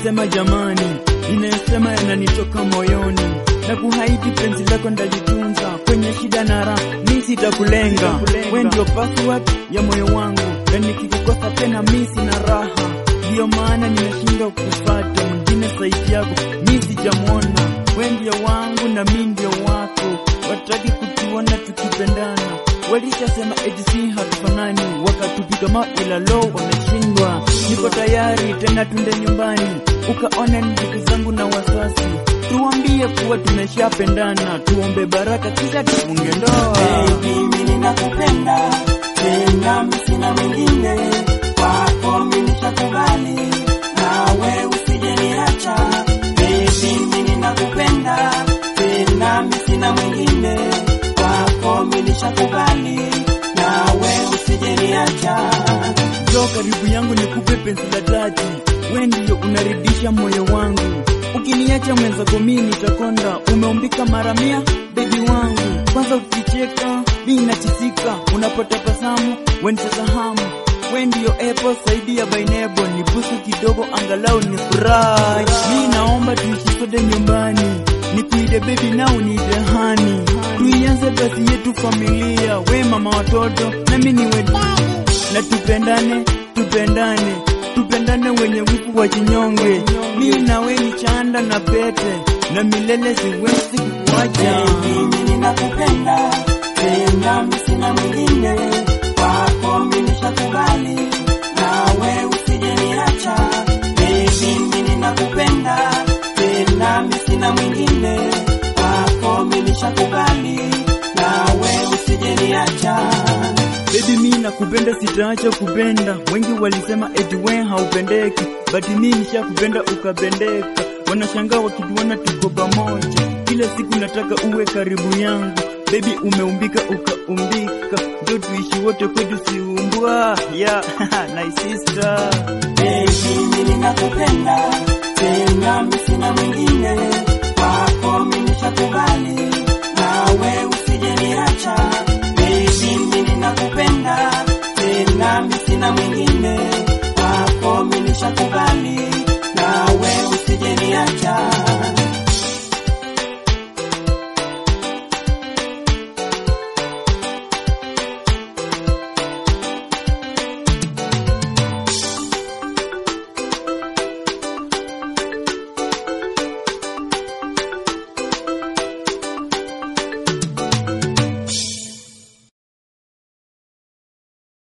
ninayosema jamani, ninayosema yananitoka moyoni, na kuhaidi penzi lako ndalitunza kwenye shida na raha, mi sitakulenga, we ndio password ya moyo wangu, na nikikukosa tena mi sina raha, ndiyo maana nimeshindwa kufata mwingine zaidi yako, mi sijamwona, we ndio wangu na mi ndio wako, wataki kutuona tukipendana, walishasema eti si hatufanani, wakatupiga mawe ila lo wameshindwa. Niko tayari tena, tunde nyumbani ukaone ndugu zangu na wasasi, tuambie kuwa tumeshapendana, tuombe baraka kisha tufunge ndoa. Baby, mimi ninakupenda tena, mimi sina mwingine kwako, mimi nishakubali, nawe usije niacha. Baby, mimi ninakupenda tena, mimi sina mwingine kwako, mimi nishakubali, nawe usije niacha. Njoo karibu yangu nikupe penzi la dhati, we ndiyo unaridhisha moyo wangu. Ukiniacha mwenzako mimi nitakonda, umeumbika mara mia bebi wangu. Kwanza ukicheka mimi nachisika, unapotabasamu wenisahamu we ndiyo epo saidi ya bainebo, nibusu kidogo angalau ni furahi. Mi naomba tuishi sote nyumbani, nikuide bebi na uniite hani, tuianze basi yetu familia, we mama watoto nami niwe na tupendane, tupendane, tupendane wenye wivu wa chinyonge. Mi nawe ni chanda na pete, na milele siwezi kukuacha. Baby, mimi ninakupenda tena, mimi sina mwingine kwako, mimi nishakubali, nawe usije niacha. Baby, mimi ninakupenda tena, mimi sina mwingine kwako, mimi nishakubali, nawe usije niacha. Baby mi nakupenda, sitaacha kupenda. Wengi walisema eti we haupendeki, but mi nishakupenda ukapendeka. Wanashangaa wakituona tuko pamoja, kila siku nataka uwe karibu yangu. Baby umeumbika ukaumbika, ndio tuishi wote kwetu siumbwa. Yeah, nice sister. Baby, mimi ninakupenda tena, mimi sina mwingine kwako, mimi nishakubali, nawe usije niacha.